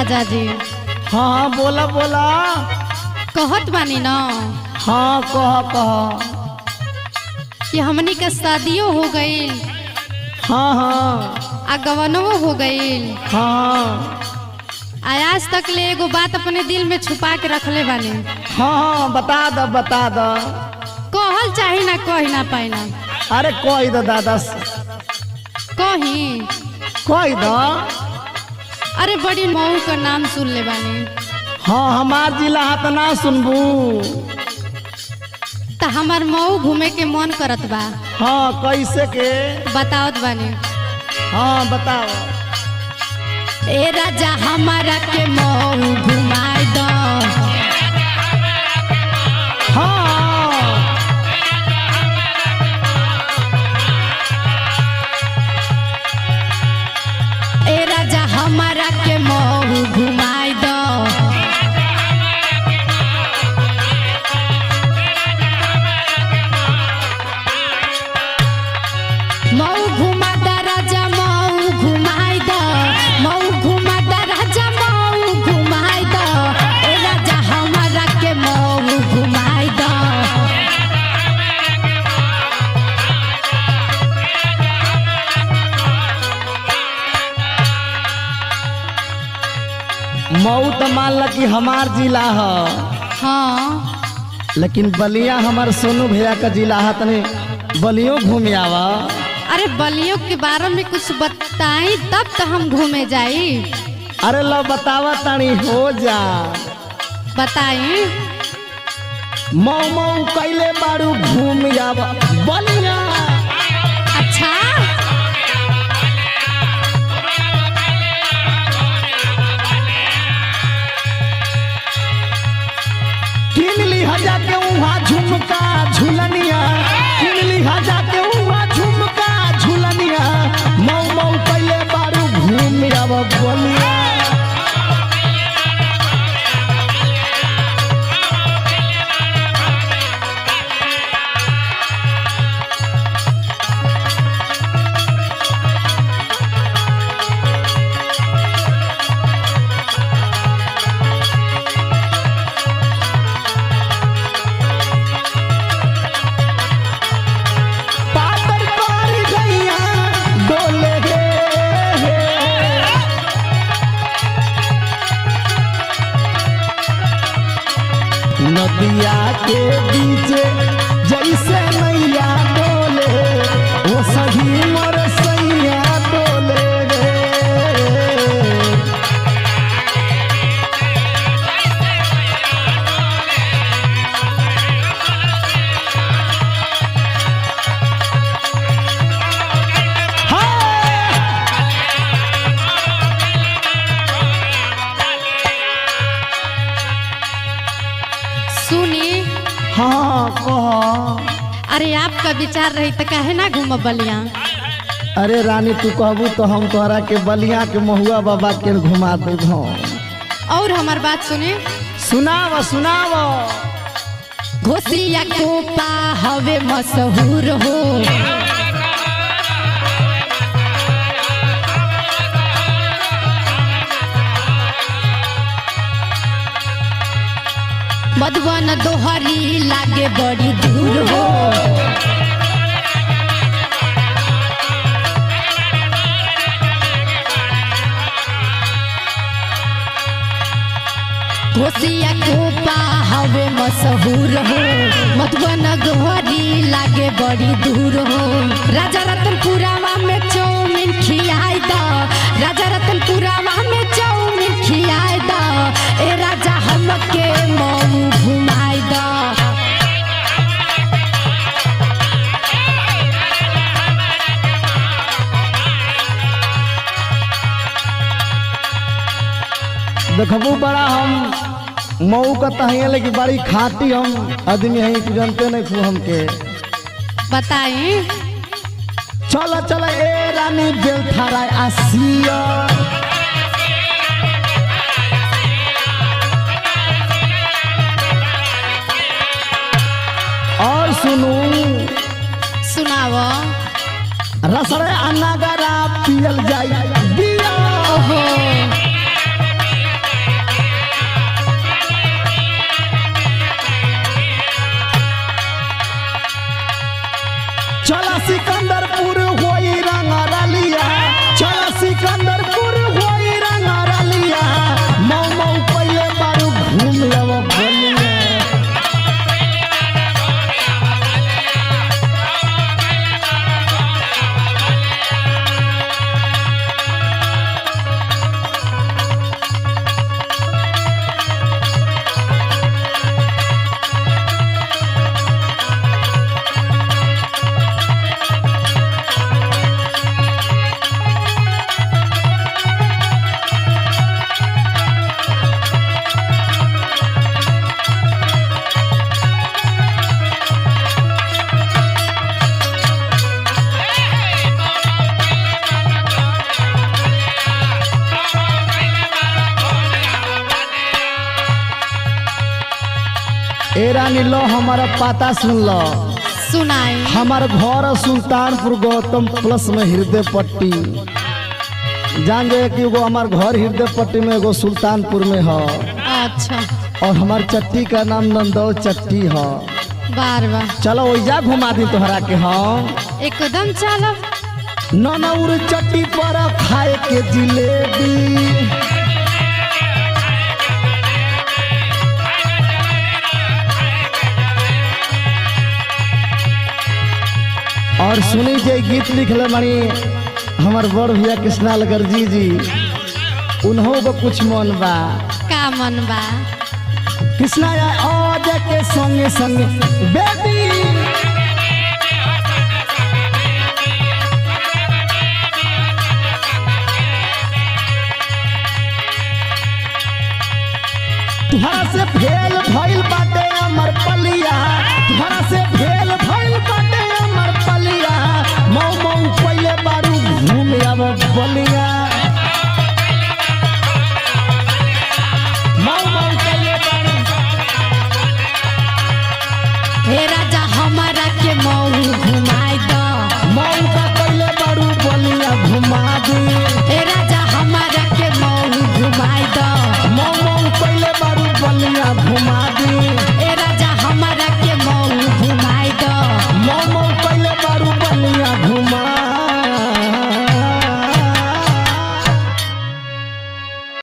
राजा जी हाँ हाँ बोला बोला कहत बानी न हाँ कह कह कि हमनी के शादियो हो गईल हाँ हाँ आ गवनवो हो गईल हाँ आ आज तक ले एगो बात अपने दिल में छुपा के रखले बानी हाँ हाँ बता द बता द कहल चाही ना कही ना पाई ना अरे कह द दादा कही कह द अरे बड़ी मऊ का नाम सुन ले बानी हाँ हमार जिला हाथ ना सुनबू त हमार मऊ घूमे के मन करत बा हाँ कैसे के बतावत बानी हाँ बताओ ए राजा हमारा के मऊ घुमाई दो हाँ ए राजा हमारा के मऊ घुमाई दो मऊ घुमा दा राजा मऊ घुमाई दो मऊ घुमा दा राजा मऊ घुमाई दो ए राजा हमारा के मऊ घुमाई दो मऊ तो मान ल कि हमार जिला ह हाँ लेकिन बलिया हमार सोनू भैया का जिला है तनी बलियो घूम आवा अरे बलियों के बारे में कुछ बताई तब तो हम घूमे जाई अरे लो बतावा तानी हो जा बताई मऊ मऊ कैले बारू घूम आवा बलिया अच्छा किन ली हजा के उहाँ झुमका झुलनिया किन ली हजा के उहाँ झुमका झुलनिया मऊ मऊ कैले बारू घूम आवा बलिया पातर पार गैया डोले गे नदिया के बीच जैसे नैया डोले वो सही मोर सैया डोले रे हाँ सुनी हाँ कह अरे आपका विचार रही तो काहे ना घूम बलिया अरे रानी तू कहबू तो हम तोहरा के बलिया के महुआ बाबा के घुमा देब और हमार बात सुनी सुनाव सुनाव घोसिया कोपा हवे मशहूर हो मधुबन दोहरी लागे बड़ी दूर हो घोसिया कोपा हवे मशहूर हो मधुबन गोहरी लागे बड़ी दूर हो राजा रतनपुरावा में चौमिन खियाई द राजा रतनपुरावा में चौमिन खियाई द ए राजा हमके मऊ घुमाई द देखबू बड़ा हम मऊ का तहिए लेकिन बड़ी खाती हम आदमी है तू जानते नहीं तू हमके बताई चल चल ए रानी बेलथारा आसिया और सुनू सुनाव रसड़े अन्नागरा पियल जाई बिया ओहो ए रानी लो हमारा पता सुन लो सुनाई हमार घर सुल्तानपुर गौतम प्लस में हृदय पट्टी जान जाए कि एगो हमार घर हृदय पट्टी में एगो सुल्तानपुर में है अच्छा और हमार चट्टी का नाम नंदौल चट्टी है बार बार चलो ओइजा घुमा दी तोहरा के हम एकदम चलो ननौर चट्टी पर खाए के जिलेबी और सुनी जे गीत लिखले मणि हमार बड़ भैया कृष्णाल गर्जी जी उन्हों को कुछ मन बा का मन बा कृष्णा या आज के संगे संगे बेबी तुहरा से फेल भइल बाटे अमर पलिया